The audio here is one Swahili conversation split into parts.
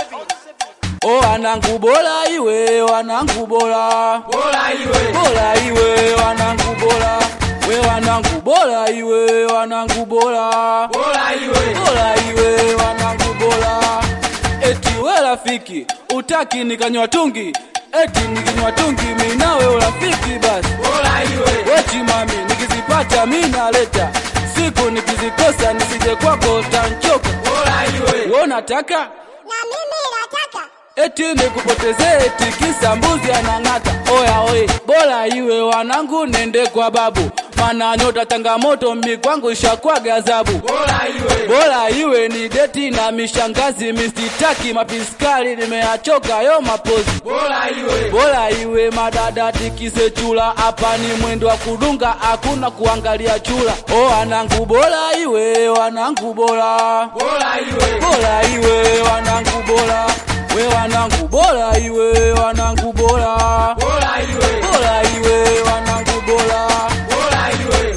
O wanangu bora iwe wanangu bora Bora iwe, bora iwe wanangu bora we wanangu bora iwe wanangu bora bora iwe, bora iwe wanangu bora eti we rafiki utaki nikanywa tungi eti nikinywa tungi mi nawe urafiki basi bora iwe, weti mami nikizipata mi naleta siku nikizikosa nisije kwako tanchoka bora iwe, we unataka na mimi nataka eti nikupoteze eti kisa mbuzi anang'ata oya oye bora iwe wanangu nende kwa babu mana nyota changamoto mi kwangu ishakuwa gazabu bora iwe, bora iwe ni deti na mishangazi misitaki mapiskali nimeachoka yo mapozi bora iwe, bora iwe madada tikise chula hapa ni mwendo wa kudunga hakuna kuangalia chula o wanangu bora iwe wanangu bora bora iwe, bora iwe wanangu bora we wanangu bora iwe wanangu bora bora iwe, bora iwe wanangu bora bora iwe,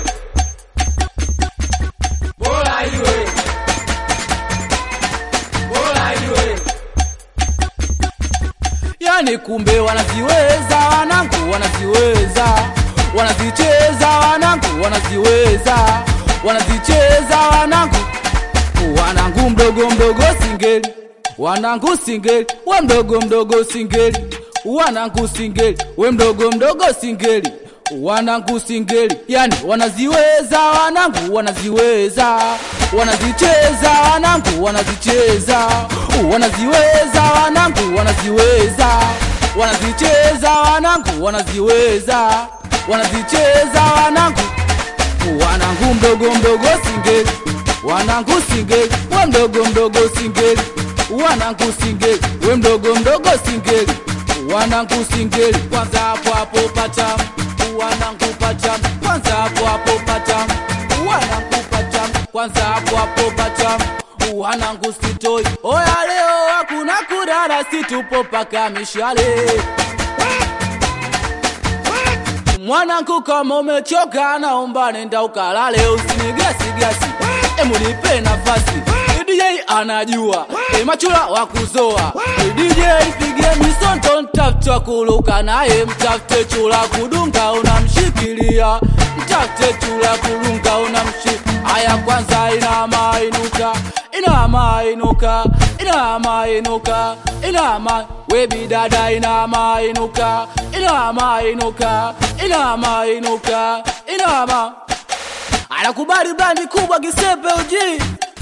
bora iwe, bora iwe, yani kumbe wanaziweza wanangu wanaziweza wanazicheza wanangu wanaziweza wanazicheza wanangu wanangu mdogo mdogo singeli wanangu singeli we mdogo mdogo singeli wanangu singeli we mdogo mdogo singeli wanangu singeli yani wanaziweza wanangu wanaziweza wanazicheza wanangu wanazicheza wanaziweza wanangu wanaziweza wanazicheza wanangu wanaziweza wanazicheza wanangu wanangu mdogo mdogo singeli wanangu singeli we mdogo mdogo singeli wanangu singeli we mdogo mdogo singeli wanangu singeli kwanza hapo hapo patam wanangu patam kwanza hapo hapo patam wanangu patam kwanza hapo hapo patam wanangu sitoi oya leo hakuna kurara situpo paka mishale mwanangu kama umechoka naomba nenda ukalale usinigasigasi emunipe nafasi DJ anajua emachula wa kuzoa DJ pige misonto mtafute wa kuluka naye mtafute chula kudunga unamshikilia mtafute chula kudunga unamshi haya kwanza inama inuka inama inuka inama inuka inama webi dada inama inuka inama inuka inama inuka inama anakubali brandi kubwa kisepe uji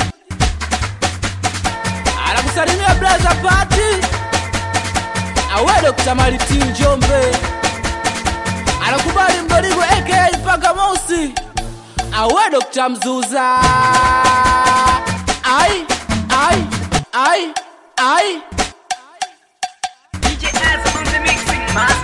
anakusalimia blaza pati awe Dr. Maliti Njombe anakubali mdoligo aka paka mosi awe Dr. Mzuza ai ai ai ai DJ Azza on the mixing master.